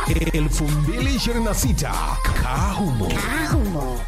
2026 Kahumo. Ahumo.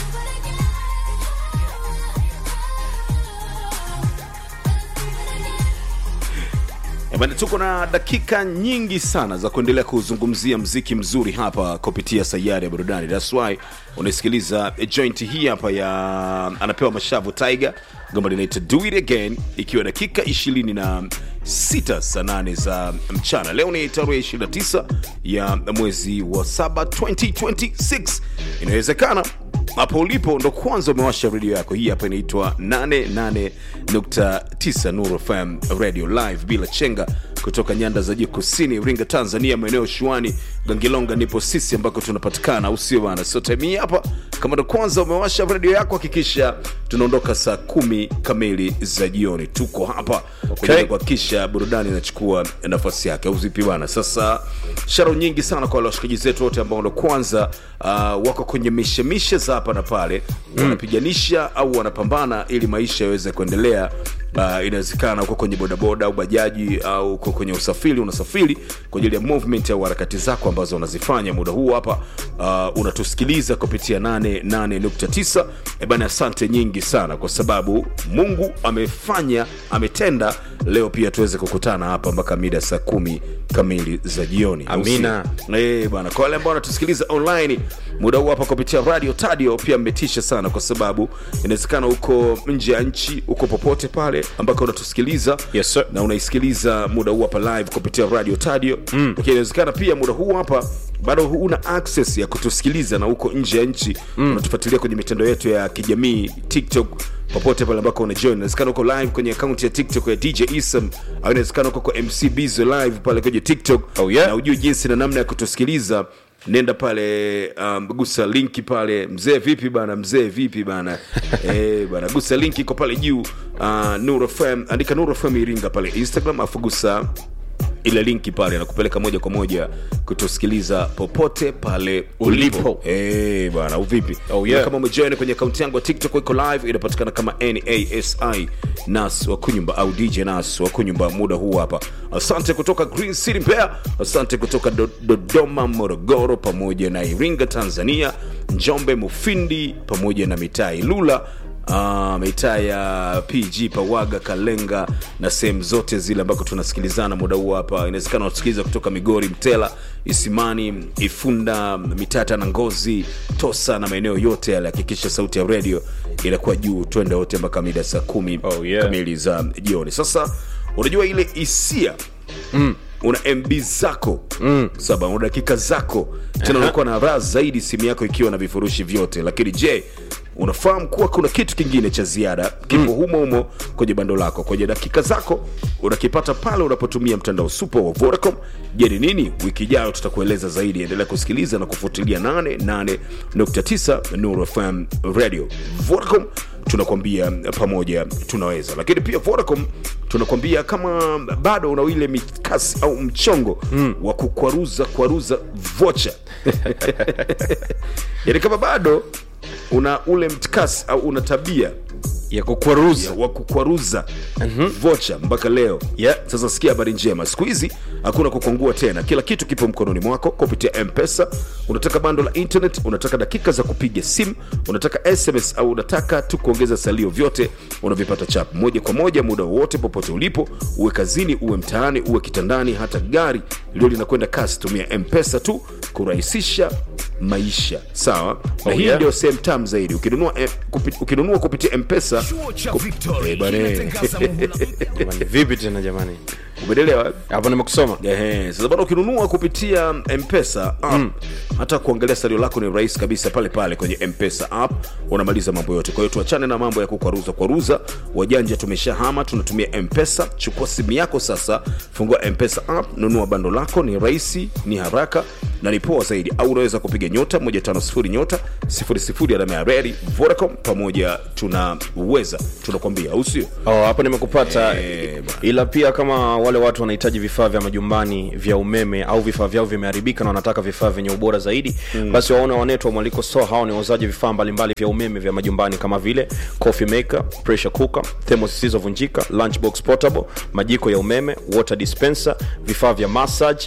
Eh, bana, tuko na dakika nyingi sana za kuendelea kuzungumzia mziki mzuri hapa kupitia sayari ya burudani thats why unaisikiliza eh, joint hii hapa ya anapewa mashavu tiger gomba linaita do it again ikiwa dakika 26 saa 8 za mchana leo ni tarehe 29 ya mwezi wa 7 2026 inawezekana hapo ulipo ndo kwanza umewasha redio yako hii hapa inaitwa 88.9 Nuru FM radio live bila chenga kutoka nyanda za juu kusini Iringa Tanzania maeneo shuani Gangilonga nipo sisi ambako tunapatikana au sio bana so time hii hapa kama ndo kwanza umewasha redio yako hakikisha tunaondoka saa kumi kamili za jioni tuko hapa okay. kuhakikisha burudani inachukua nafasi yake au vipi bana sasa sharo nyingi sana kwa wale washikaji zetu wote ambao ndo kwanza uh, wako kwenye mishemishe za hapa na pale mm. wanapiganisha au wanapambana ili maisha yaweze kuendelea Uh, inawezekana uko kwenye bodaboda au bajaji au uko kwenye usafiri unasafiri kwa ajili ya movement au harakati zako ambazo unazifanya muda huu hapa uh, unatusikiliza kupitia 88.9 Eh bana asante nyingi sana kwa sababu mungu amefanya ametenda leo pia tuweze kukutana hapa mpaka mida saa kumi kamili za jioni au sio? Amina. Eh, bana kwa wale ambao wanatusikiliza online muda huu hapa kupitia radio tadio pia mmetisha sana kwa sababu inawezekana uko nje ya nchi uko popote pale ambako unatusikiliza Yes, sir. na unaisikiliza muda huu hapa live kupitia radio tadio mm. lakini inawezekana pia muda huu hapa bado huna access ya kutusikiliza na uko nje ya nchi mm. unatufuatilia kwenye mitandao yetu ya kijamii tiktok popote pale ambako unajoin inawezekana uko live kwenye akaunti ya tiktok ya dj isam au inawezekana uko kwa mc bizo live pale kwenye tiktok Oh, yeah. na ujue jinsi na namna ya kutusikiliza nenda pale um, gusa linki pale mzee vipi bana mzee vipi bana eh, bana gusa linki iko pale juu uh, Nuru FM andika Nuru FM Iringa pale Instagram afu gusa ile linki pale nakupeleka moja kwa moja kutusikiliza popote pale ulipo, Ulipo. Eh, bana uvipi Oh, yeah. Na kama umejoin kwenye akaunti yangu ya tiktok iko live inapatikana kama nasi nas wa kunyumba au dj nas wa kunyumba muda huu hapa asante kutoka green city mbeya asante kutoka Do- dodoma morogoro pamoja na iringa tanzania njombe mufindi pamoja na mitaa ilula Uh, mitaa ya pg pawaga kalenga na sehemu zote zile ambako tunasikilizana muda huu hapa inawezekana watusikiliza kutoka migori mtela isimani ifunda mitata na ngozi tosa na maeneo yote yale hakikisha sauti ya redio inakuwa juu twende wote mpaka mida saa kumi Oh, yeah. kamili za jioni sasa unajua ile hisia mm. una mb zako mm. saba una dakika zako tena unakuwa na raha zaidi simu yako ikiwa na vifurushi vyote lakini je unafahamu kuwa kuna kitu kingine cha ziada kipo mm. humo humo kwenye bando lako kwenye dakika zako unakipata pale unapotumia mtandao super wa vodacom je ni nini wiki ijayo tutakueleza zaidi endelea kusikiliza na kufuatilia 88.9 nuru fm radio vodacom tunakwambia pamoja tunaweza lakini pia vodacom tunakwambia kama bado una ile mikasi au mchongo mm. wa kukwaruza kwaruza vocha yani kama bado una ule mtikasi au una tabia ya kukwaruza wa kukwaruza mm-hmm. vocha mpaka leo Yeah. sasa sikia habari njema siku hizi hakuna kukwangua tena kila kitu kipo mkononi mwako kupitia mpesa unataka bando la internet unataka dakika za kupiga simu unataka sms au unataka tu kuongeza salio vyote unavipata chap moja kwa moja muda wowote popote ulipo uwe kazini uwe mtaani uwe kitandani hata gari lio linakwenda kasi tumia mpesa tu kurahisisha maisha sawa na Oh, hii yeah. ndio sehemu tam zaidi ukinunua, eh, kupi, ukinunua kupitia mpesa Chuo cha Eh, Victory bane. kinatangaza muhula mpya Jamani, vipi tena jamani umeelewa hapo nimekusoma Ehe, sasa bado ukinunua kupitia mpesa app mm. hata kuangalia salio lako ni rahisi kabisa pale pale kwenye mpesa app unamaliza mambo yote kwa hiyo tuachane na mambo ya kukwaruza kwaruza wajanja tumeshahama tunatumia mpesa chukua simu yako sasa fungua mpesa app nunua bando lako ni rahisi ni haraka na ni poa zaidi au unaweza kupiga nyota 150 nyota 00 alama ya reli vodacom pamoja tunaweza tunakwambia au sio oh, hapo nimekupata Eh, bwana. ila pia kama wale watu wanahitaji vifaa vya majumbani vya umeme au vifaa vyao vimeharibika na wanataka vifaa vyenye ubora zaidi mm. basi waone wanetu wa mwaliko store hao ni wauzaji vifaa mbalimbali vya umeme vya majumbani kama vile coffee maker pressure cooker thermos zisizovunjika lunchbox portable majiko ya umeme water dispenser vifaa vya massage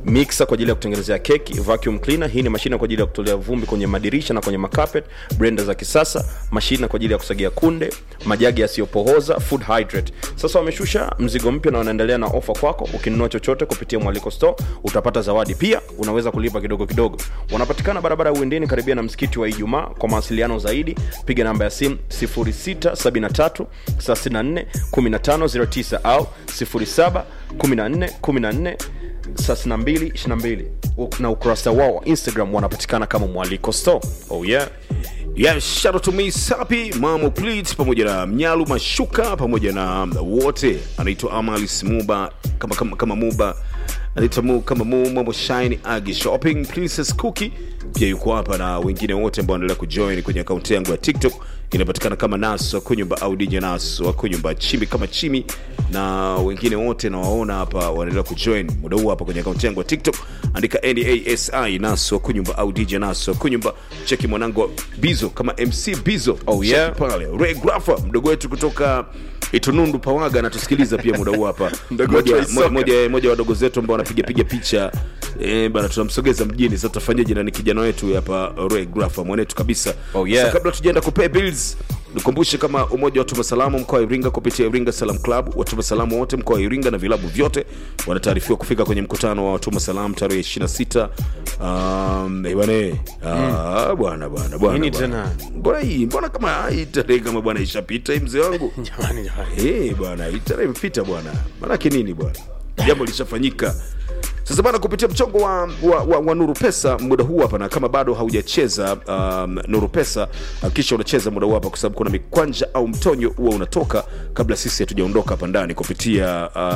mixer kwa ajili ya kutengenezea keki vacuum cleaner hii ni mashine kwa ajili ya kutolea vumbi kwenye madirisha na kwenye makapet blender za kisasa mashine kwa ajili ya kusagia kunde majagi yasiyopohoza food hydrate sasa wameshusha mzigo mpya na wanaendelea na ofa kwako ukinunua chochote kupitia mwaliko store utapata zawadi pia unaweza kulipa kidogo kidogo wanapatikana barabara ya uendeni karibia na msikiti wa ijumaa kwa mawasiliano zaidi piga namba ya simu 0673 34 1509 au 07 14 14 32 22 na ukurasa wao wa instagram wanapatikana kama mwaliko store oh yeah Yeah, shout out to me Sapi, Mamo Pleats pamoja na Mnyalu Mashuka pamoja na wote anaitwa Amali Simuba kama, kama, kama Muba anaitwa mu kama mu Mambo Shine Agi Shopping Princess Cookie pia yuko hapa na wengine wote ambao wanaendelea kujoin kwenye akaunti yangu ya TikTok inapatikana kama Naso Kunyumba au DJ Naso Kunyumba Chimi kama Chimi na wengine wote nawaona hapa wanaendelea kujoin muda huu hapa kwenye akaunti yangu ya TikTok andika NASI Naso Kunyumba au DJ Naso Kunyumba cheki mwanangu Bizo kama MC Bizo Oh, yeah. Cheki pale Ray Grafa mdogo wetu kutoka Itunundu Pawaga anatusikiliza pia muda huu hapa Mdogo wetu wa moja, Isoka. moja, moja, moja wa wadogo zetu ambao wanapiga piga picha eh, bana tunamsogeza mjini sasa tutafanyaje na ni kijana wetu hapa Ray Grafa mwanetu kabisa Oh, yeah. Sasa kabla tujaenda kupay bills nikumbushe kama umoja wa watuma salamu mkoa wa Iringa kupitia Iringa Salam Club watuma salamu wote mkoa wa Iringa na vilabu vyote wanataarifiwa kufika kwenye mkutano wa watuma salamu tarehe 26 um, eh, bwana eh, ah, bwana bwana bwana Nini bwana. tena? mbona hii mbona kama hii tarehe kama bwana ishapita hii mzee wangu jamani jamani Eh, bwana hii tarehe imepita bwana manake nini bwana jambo lishafanyika sasa bana kupitia mchongo wa, wa, wa, wa nuru pesa muda huu hapa na kama bado haujacheza um, nuru pesa hakikisha unacheza muda huu hapa kwa sababu kuna mikwanja au mtonyo huwa unatoka kabla sisi hatujaondoka hapa ndani kupitia uh,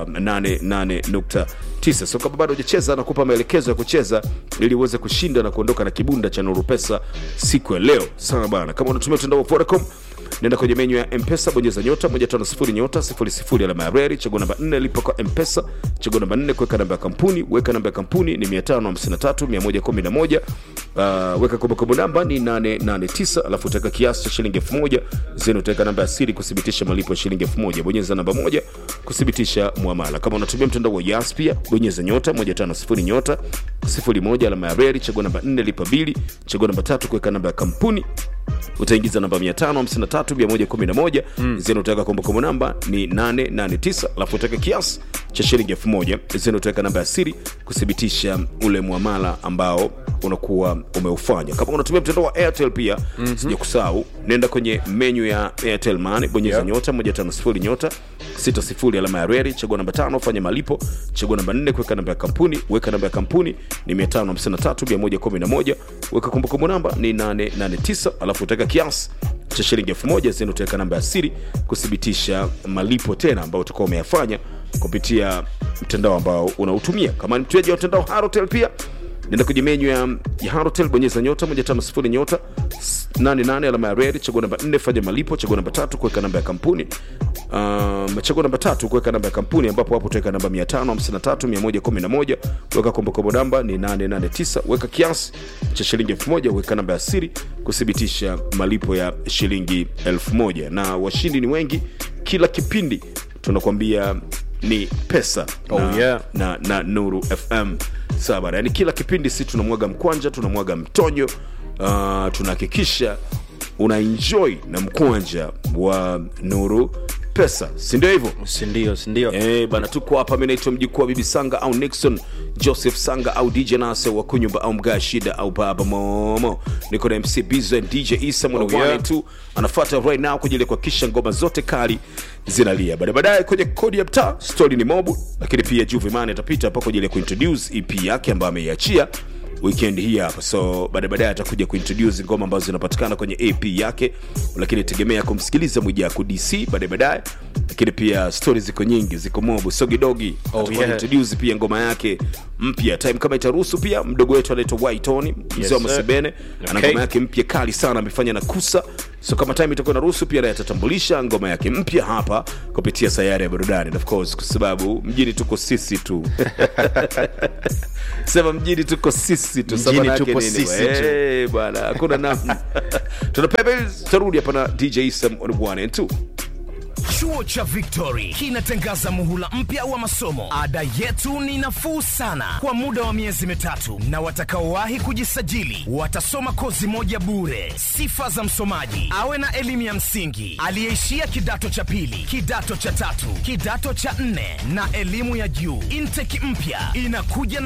88.9 so kama bado hujacheza nakupa maelekezo ya kucheza ili uweze kushinda na kuondoka na kibunda cha nuru pesa siku ya leo sana bana kama unatumia mtandao wa vodacom nenda kwenye menyu ya mpesa bonyeza nyota 150 nyota 00 alama ya reri chagua namba 4 lipa kwa mpesa chagua namba 4 kuweka namba ya kampuni weka namba ya kampuni ni 553111 uh, weka kumbukumbu namba ni 889 alafu utaweka kiasi cha shilingi 1000 zeni utaweka namba ya siri kuthibitisha malipo ya shilingi 1000 bonyeza namba moja kuthibitisha muamala kama unatumia mtandao wa yas pia bonyeza nyota 150 nyota 01 alama ya reri chagua namba 4 lipa bili chagua namba tatu kuweka namba ya kampuni utaingiza namba 553111 mm. zeni utaweka kumbukumbu namba ni 889 alafu utaweka kiasi cha shilingi 1000 zeni utaweka namba ya siri kuthibitisha ule mwamala ambao unakuwa umeufanya kama unatumia mtandao wa airtel pia mm-hmm. sija kusahau nenda kwenye menyu ya airtel money bonyeza Yeah. nyota 150 nyota 60 alama ya reri chagua namba tano fanya malipo chagua namba 4 kuweka namba ya kampuni weka namba ya kampuni ni 553111 weka kumbukumbu namba ni 889 alafu utaweka kiasi cha shilingi 1000 zeni utaweka namba ya siri kuthibitisha malipo tena ambayo utakuwa umeyafanya kupitia mtandao ambao unautumia kama ni mteja wa mtandao harotel pia nenda kwenye menyu ya, ya harotel bonyeza nyota 150 nyota 88 alama ya redi chagua namba 4 fanya malipo chagua namba tatu kuweka namba ya kampuni um, chagua namba tatu kuweka namba ya kampuni ambapo hapo utaweka namba 553111 weka kumbukumbu namba ni 889 weka kiasi cha shilingi 1000 weka namba ya siri kuthibitisha malipo ya shilingi 1000 na washindi ni wengi kila kipindi tunakwambia ni pesa Oh, na, yeah. na, na nuru fm sawa bana yani kila kipindi si tunamwaga mkwanja tunamwaga mtonyo uh, tunahakikisha una enjoy na mkwanja wa nuru pesa si ndio hivyo sindio sindio Eh, bana tuko hapa mi naitwa mjukuu wa bibi sanga au nixon joseph sanga au dj nase wa kunyumba au mgaa shida au baba momo niko na mc bizo and dj isa mwana Oh, yeah. wane tu anafuata right now kwa ajili ya kuhakikisha ngoma zote kali zinalia baada baadaye kwenye kodi ya mtaa story ni mobu lakini pia juvimani atapita hapa kwa ajili ya kuintroduce ep yake ambayo ameiachia weekend hii hapa so baada baadaye atakuja kuintroduce ngoma ambazo zinapatikana kwenye ap yake lakini tegemea kumsikiliza mwijaku dc baadaye baadaye lakini pia stori ziko nyingi ziko mobu sogidogi Oh, Atakuwa yeah. introduce pia ngoma yake mpya time kama itaruhusu pia mdogo wetu anaitwa waitoni mzee wa sir. masebene ana Okay. ngoma yake mpya kali sana amefanya na kusa so kama time itakuwa inaruhusu pia naye atatambulisha ngoma yake mpya hapa kupitia sayari ya burudani And of course kwa sababu mjini tuko sisi tu sema mjini tuko sisi tu Mjini Sababu yake tupo nini, sisi bwana? tu. Eh, bwana hakuna namna tunapepe tarudi hapa na dj sam on one and two Chuo cha Victory kinatangaza muhula mpya wa masomo. Ada yetu ni nafuu sana kwa muda wa miezi mitatu, na watakaowahi kujisajili watasoma kozi moja bure. Sifa za msomaji: awe na elimu ya msingi, aliyeishia kidato cha pili, kidato cha tatu, kidato cha nne na elimu ya juu. Intake mpya inakuja na